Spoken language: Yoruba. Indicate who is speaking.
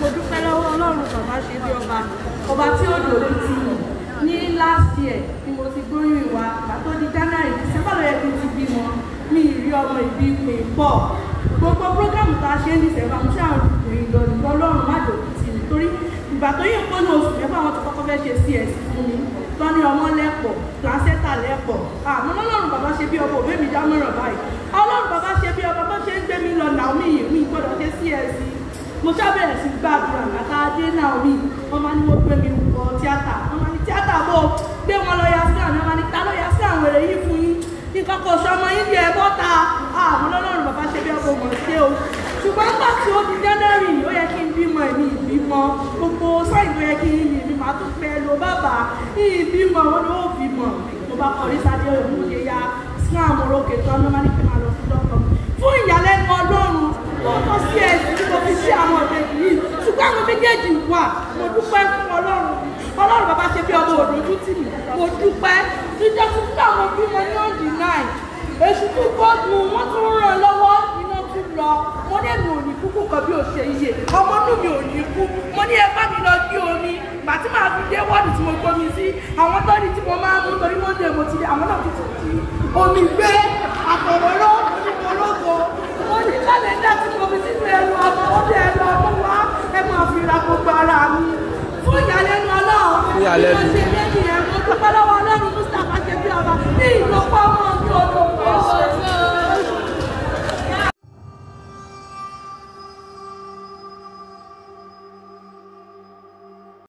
Speaker 1: mo dúpẹ́ lọ́wọ́ ọlọ́run bàbá ṣe bí ọba ọba tí ó dòdò ti ní last year ni mo ti gbóyún ìwà ìgbà tó di january december ló yẹ kí n ti bímọ mi ì rí ọmọ ìbí pè pọ̀ gbogbo programu tá a ṣe ní december mo ṣáà rìn lọ ìlú ọlọ́run má dòdò ti nítorí ìgbà tó yẹ kó ní oṣù mẹ́fà wọn ti kọ́kọ́ fẹ́ ṣe cs fún mi tọ́ni ọmọ lẹ́pọ̀ placenta lẹ́pọ̀ àmọ́ ọlọ́run bàbá ṣe bí ọba òbí mi dámọ̀ràn báyìí ọlọ́run bàbá ṣe bí ọba bó ṣe ń gbé mi lọ Naomi yìí mi gbọ́dọ̀ ṣe cs mo ṣàbẹ̀rẹ̀ sí gbàdúrà kàkà dé Naomi wọ́n máa ní wọ́n gbé mi wọ tíátà wọ́n máa ní tíátà bò gbé wọn lọ yà sí àwọn wọ́n máa ní ta ló yà sí àwọn èrè yìí fún yín nǹkan kò sọ ọmọ yín di ẹ bọ́ta àmọ́ ọlọ́run bàbá ṣe bí ọba òmò ṣe o ṣùgbọ́n nígbà tí ó di January ó yẹ kí n bímọ ẹ̀mí ìbímọ gbogbo sáyìn tó yẹ kí n mi máa tún pẹ́ lo bàbá ìbímọ wọn ló bímọ mo bá kọrí sáde òun yẹ ya sí àwọn orókè tán ló máa ní kí n máa lọ fún dọ́kọ̀ fún ìyàlẹ́nu ọlọ́run tó tó sí ẹ̀sìn tí mo fi sí àwọn ọ̀dẹ yìí ṣùgbọ́n àwọn méjèèjì wà mo dúpẹ́ fún ọlọ́run ọlọ́run bàbá ṣe bí ọmọ òdòdó tì mí mo dúpẹ́ jíjẹ́ fún fún àwọn bímọ ní ọ̀dì náà èṣù tún gbọ́dù wọ́n tún ràn lọ́wọ́ iná tún lọ mo ní èmi ò ní kúkú kan bí ó ṣe iye ọmọ inú mi ò ní kú mo ní ẹ bá mi lọ gbé omi gbà tí màá fi dé wọ́ọ̀dù tí mo gbómi sí àwọn tọ́ni tí mo máa ń mú torí wọ́n dé mo ti dé àwọn náà ti ti omi gbé àtọ̀rọ̀rọ̀ onímọ̀lógo mo ní kálẹ̀ndà tí mo fi sínú ẹnu ọmọ ó dé ẹnu ọmọ wá ẹ máa fi ra gbogbo ara mi fún ìyàlẹ́nu ọlọ́run
Speaker 2: Fún ìyàlẹ́nu.
Speaker 1: bí mo ṣe